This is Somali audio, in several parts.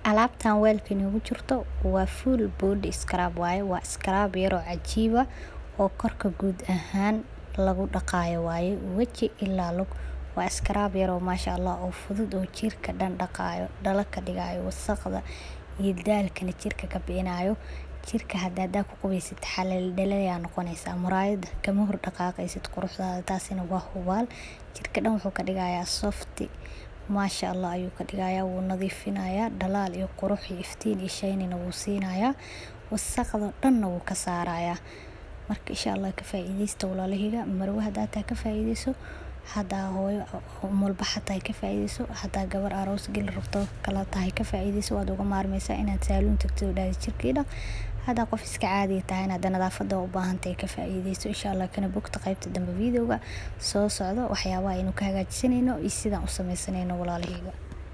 alaabtan weelka inoogu jirto waa full body scrub waaye waa scrub yaroo cajiiba oo korka guud ahaan lagu dhaqaayo waaye weji ilaa lug waa scrub yaroo maasha allah oo fudud oo jirka dhan dhaqaayo dhalo ka dhigayo wasaqda iyo daalkana jirka ka bixinayo jirka hadda hadaa ku qubaysid xalal dhalayaa noqonaysaa muraayada kama hor dhaqaaqaysid quruxdaada taasina waa hubaal jirka dhan wuxuu ka dhigayaa softi maasha allah ayuu ka dhigayaa wuu nadiifinayaa dhalaal iyo qurux iyo iftiin iyo shaynina wuu siinayaa wasaqda dhanna wuu ka saarayaa marka insha allah ka faa'iidaysta walaalahiga marwo haddaa taa ka faa'iidayso haddaa hooyo umulba xataa ka faa'iidayso haddaa gabar aroos geli rabto kala tahay ka faa'iidayso waad uga maarmaysaa inaad saaluun tagtid oo dhaadi jirkii dhaq haddaa qof iska caadiya tahay hadda nadaafada u baahan tahay ka faa'iidayso insha allah kana bogta qaybta dambe videoga soo socdo waxyaabaha aynu ka hagaajisanayno iyo sidaan u sameysanayno walaalahiga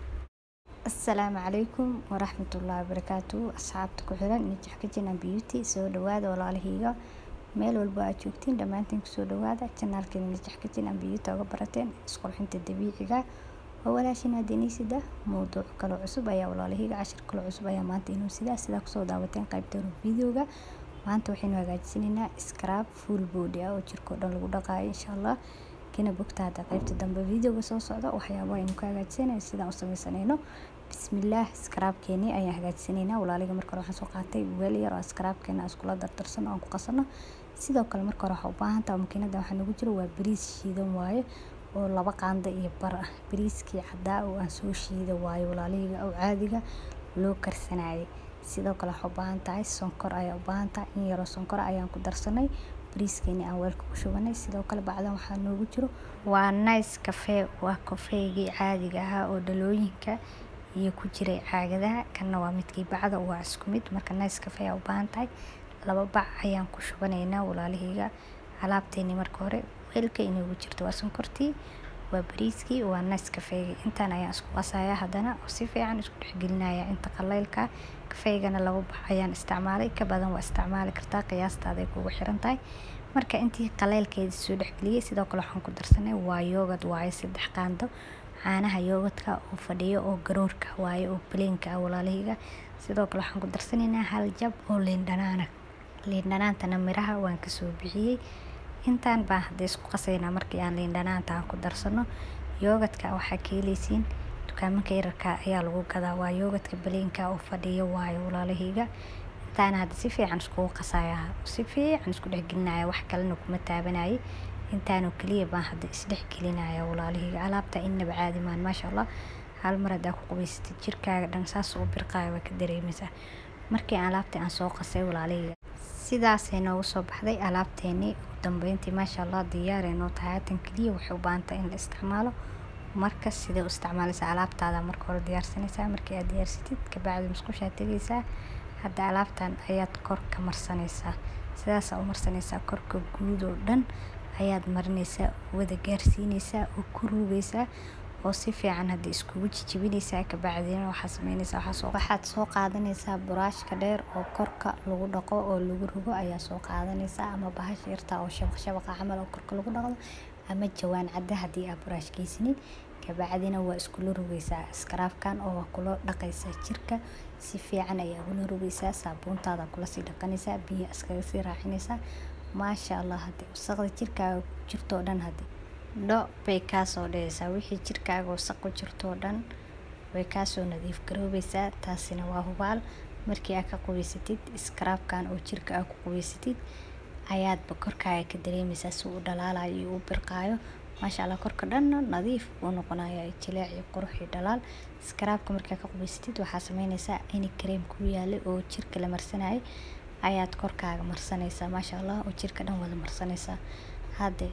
assalaamu calaykum waraxmatullaahi wabarakaatu asxaabta ku xiran nijax kitchen and beauty soo dhawaada walaalahiga meel walba aad joogtiin dhammaantiin kusoo dhawaada janaalkeena nijax kitchen and beauty uga barateen isqurxinta dabiiciga waa walaashin adeneysida mowduuc kaloo cusub ayaa walaalahiga cashir kaloo cusub ayaa maanta inuu sidaa sidaa kusoo daawateen qaybta videoga maanta waxaynu hagaajisanaynaa scrub full body ah oo jirka oo dhan lagu dhaqaayo insha allah kana bogta hadda qaybta dambe videoga soo socda waxyaabaha aynu ka hagaajisanayno sidaan u sameysanayno bismillaah scrubkeeni ayaan hagaajisanaynaa walaaliga marka hore waxaan soo qaatay weel yar oo scrubkeena iskula dardarsano aan ku qasano sidoo kale marka hore waxaa u baahan tahay makiinada waxaa nagu jiro waa bariis shiidan waaye oo laba qaando iyo bar ah bariiskii caddaa oo aan soo shiida waaye walaalihiga oo caadiga loo karsanayay sidoo kale waxaa u baahan tahay sonkor ayaa u baahan tahay in yaroo sonkor ayaan ku darsanay bariiskeeni aan weelka ku shubanay sidoo kale bacdan waxaa noogu jiro waa nice cafe waa kafeegii caadiga ahaa oo dhalooyinka iyo ku jiray caagadaha kanna waa midkii bacda waa isku mid marka nice cafe ayaa u baahan tahay laba bac ayaan ku shubanaynaa walaalihiga alaabteeni marka hore weelka inoogu jirto waa sonkortii waa bariiskii waa nice kafeegi intaan ayaan isku qasayaa haddana oo si fiican isku dhexgelinaya inta qaleylka kafeygana laba bac ayaan isticmaalay ka badan waa isticmaali kartaa qiyaastaada ay kugu xiran tahay marka intii qaleylkeeda soo dhexgeliyey sidoo kale waxaan ku darsanay waa yoogad waaye saddex qaando caanaha yoogadka oo fadhiyo oo garoorka waaye oo baleenka ah walaalahiga sidoo kale waxaan ku darsanaynaa hal jab oo liindhanaana liindhanaantana miraha waan kasoo bixiyey intaan baan hadda isku qasaynaa markii aan liindhanaanta aan ku darsano yoogadka waxaa ka heleysiin dukaamanka yararka ayaa lagu gadaa waa yoogadka baleenka oo fadhiyo waayo walaalahiga intaana hadda si fiican iskugu qasaya si fiican isku dhexgelinaya wax kalena kuma taabanayay intaanoo keliya baan hadda isdhexgelinaya walaalahiga alaabta inaba caadi maan maasha allah hal mar haddaa ku qubaysatid jirkaaga dhan saas u birqaayo waa ka dareemaysaa markii alaabtii aan soo qasay walaalahiga sidaasay noogu soo baxday alaabteenii ugu dambeyntii maasha allah diyaaray noo tahay haatan keliya waxay u baahan tahay in la isticmaalo marka sidee u isticmaalaysaa alaabtaada marka hore diyaarsanaysaa markii aad diyaarsatid kabacdi musqushaa tegaysaa hadda alaabtan ayaad korka marsanaysaa sidaasaa u marsanaysaa korka guud oo dhan ayaad marinaysaa wada gaarsiinaysaa oo ku ruugaysaa oo si fiican hadda iskugu jijibinaysaa kabacdina waxaa sameynaysaa waxaad soo qaadanaysaa buraashka dheer oo korka lagu dhaqo oo lagu rugo ayaa soo qaadanaysaa ama bahasha yartaa oo shabaq shabaqa camal oo korka lagu dhaqdo ama jawaan cadda haddii aad buraash geysanid kabacdina waa iskula rugaysaa iskaraafkan oo waa kula dhaqaysaa jirka si fiican ayaa ugula rugaysaa saabuuntaada kula sii dhaqanaysaa biyo iskaga sii raacinaysaa maasha allah haddii wasaqda jirkaaga ku jirtoo dhan haddii dho bay kaasoo dhehaysaa wixii jirkaaga wasaq ku jirtoo dhan way kaasoo nadiif garoobaysaa taasina waa hubaal markii aad ka qubaysatid iskaraabkan oo jirka aad ku qubaysatid ayaadba korkaaga ka dareemaysaa si uu dhalaalayo iyo u birqaayo maasha allah korka dhanna nadiif uu noqonaya jileec iyo qurux iyo dhalaal iskaraabka markaa ka qubaysatid waxaa sameynaysaa ini kareem ku yaalay oo jirka la marsanayay ayaad korkaaga marsanaysaa maasha allah oo jirka dhan wada marsanaysaa hadde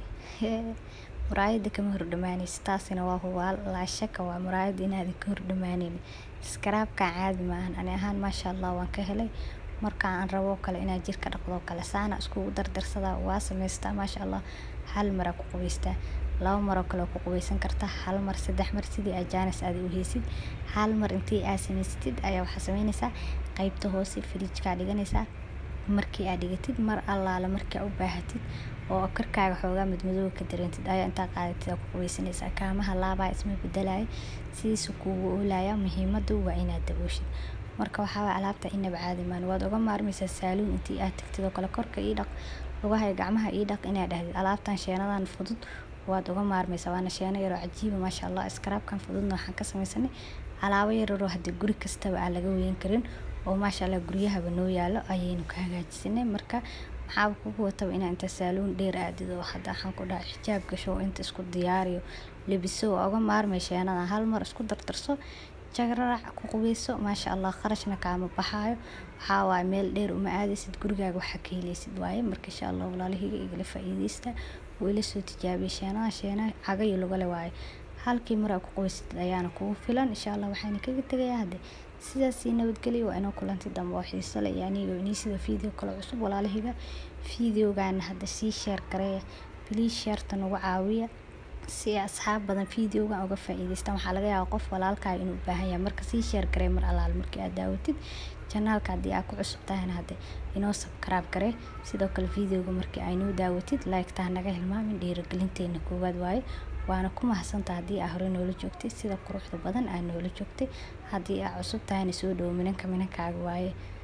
muraayada kama hordhamaanaysa taasina waa hubaal laa shaka waa muraayada inaada ka hordhamaaneyn iskaraabkan caadi maahan ani ahaan maasha allah waan ka helay marka aan rabo kale inaan jirka dhaqdo kale saana iskugu dardarsadaa waa samaystaa maasha allah hal maraa ku qubaystaa laba maroo kale ku qubaysan kartaa hal mar saddex mar sidii aad jaanis aad u heysid hal mar intii aad samaysatid ayaa waxaa sameynaysaa qaybta hoose fridjkaa dhiganaysaa markii aad dhigatid mar allaala markii aad u baahatid oo karkaaga xoogaa madmadow ka dareentid ayaa intaa qaadatid aad ku qubaysanaysaa kaamaha laabaa isma bedelaya sidiisu kuugu oolaya muhiimadu waa inaad dabooshid marka waxaa waye alaabta inaba caadi maan waad uga maarmaysaa saaluun intii aad tagtid oo kale korka ii dhaq lugaha gacmaha ii dhaq inaad dhahdid alaabtan sheenadan fudud waad uga maarmaysaa waana sheeno yaroo cajiiba maasha allah iskaraabkan fududna waxaan ka samaysanay alaabo yararoo hadii guri kastaba aan laga weyn karin oo maasha allah guryahaba noo yaalo ayaynu ka hagaajisanay marka maxaaba kugu wataba inaa inta saaluun dheer aadid oo hadda waxaan ku dhahay xijaab gasho oo inta isku diyaariyo lebiso waa uga maarmay sheenadan hal mar isku dardarso jagrarac ku qubeyso maasha allah kharashna kaama baxaayo waxaa waaye meel dheer uma aadaysid gurigaaga waxaa ka helaysid waaye marka insha allah walaalahiga igala faa'iideysta wuu ila soo tijaabiyay sheenadan sheena cagayo lagale waaye halkii mar aad ku qubaysid ayaana kugu filan insha allah waxaana kaga tegayaa hadde sidaasii nabadgelyo waa inoo kulanti dambe oo xiiso leh iyo aniga inii sida video kale cusub walaalahiga videogaana hadda sii sheer gareeya please sheerta nagu caawiya si ay asxaab badan videogan uga faa'iideystaan waxaa laga yaabaa qof walaalkaaga inuu u baahan yahay marka sii sheer garee mar alaal markii aad daawatid janaalka haddii aad ku cusub tahayna hadde inoo subscribe garee sidoo kale videoga markii aynoo daawatid like taa naga hilmaamin dhiirigelinteena koowaad waaye waana ku mahadsantaha haddii aa hore noola joogtay sida quruxda badan aa noola joogtay haddii aa cusub tahayna soo dhowo minanka minankaaga waaye